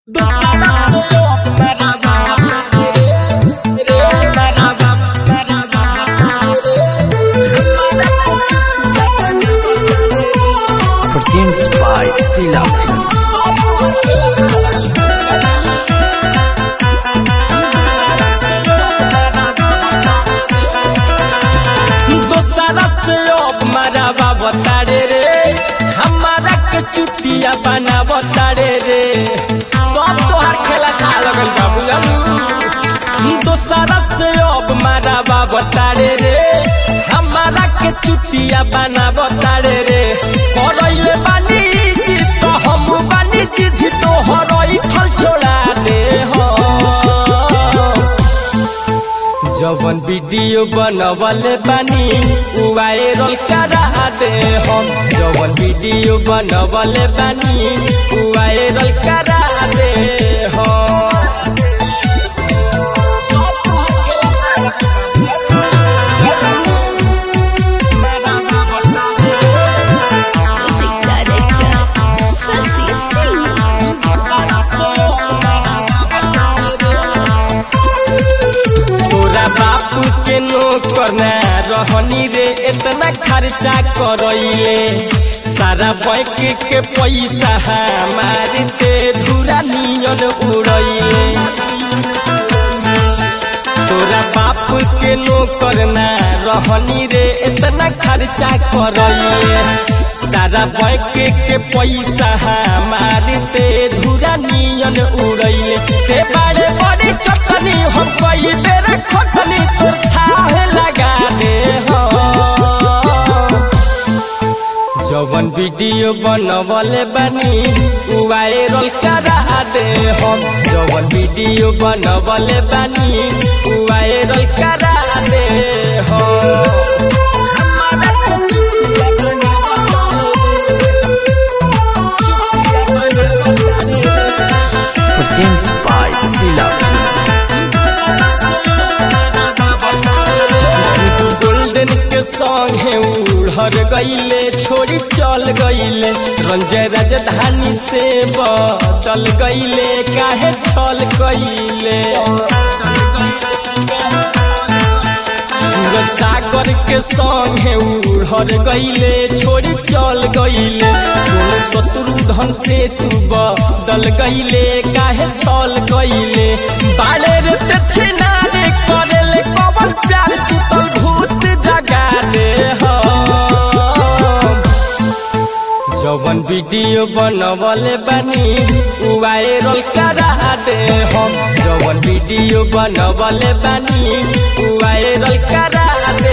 Produced by Sila Films. दोसरा से अब मारा बताड़े रे हमारा के चुतिया बना बताड़े रे सब तोहार खेला का लगल बा बुझलू दोसरा से अब मारा बताड़े रे हमारा के चुतिया बना बताड़े रे करैले बानी जी तो हम बानी जी तो हरई फल छोड़ा दे हो जवन वीडियो बनवले बानी उ वायरल करा दे हम जवन वीडियो बनवले बानी उ वायरल करा दे हम Music director Sasi Singh तोरा बापू के नौकर ना रहनी रे इतना खर्चा करैले सारा बैंक के पैसा हमारे ते धूरा नियन उड़ैले तोरा बाप के नौकर ना रहनी रे इतना खर्चा करैले सारा बैंक के पैसा हमारे ते धूरा नियन उड़ैले ते बड़े बड़ी चटनी हम कई बेर खटनी तोर ठाहे लगा दे हो जवन वीडियो बनवले बानी उ वायरल करा दे हम जवन वीडियो बनवले बानी उ वायरल करा दे हम Produced by Sila Films. Golden के संगे उड़र गईले छोड़ी चल गईले रंजय राजधानी से बदल गईले काहे छल गईले सूरज सागर के संगे उड़र गईले छोड़ी चल गईले सोनू शत्रुधन से तू बदल गईले काहे छल गईले बाड़े रे ते छिनारे करेले कबल प्यार सुतल भूत जगा दे हम जवन वीडियो बनवले बानी उ वायरल करा दे हम जवन वीडियो बनवले बानी उ वायरल करा दे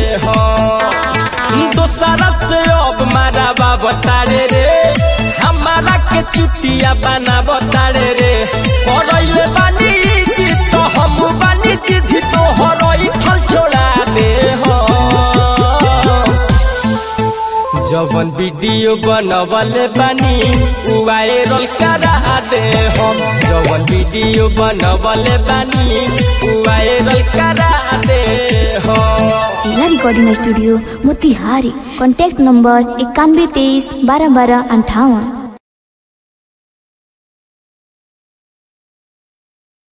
हम दोसरा से अब मारा बताड़े रे हमारा के चुतिया बना बताड़े रे करैले बानी जी तो हम बानी जी तो हरई फल छोड़ा दे हम जवन वीडियो बनवले बानी उ वायरल करा दे हम जवन वीडियो बनवले बानी उ वायरल करा दे हम जिला recording studio Motihari contact number इक्यानवे तेईस बारह बारह अंठावन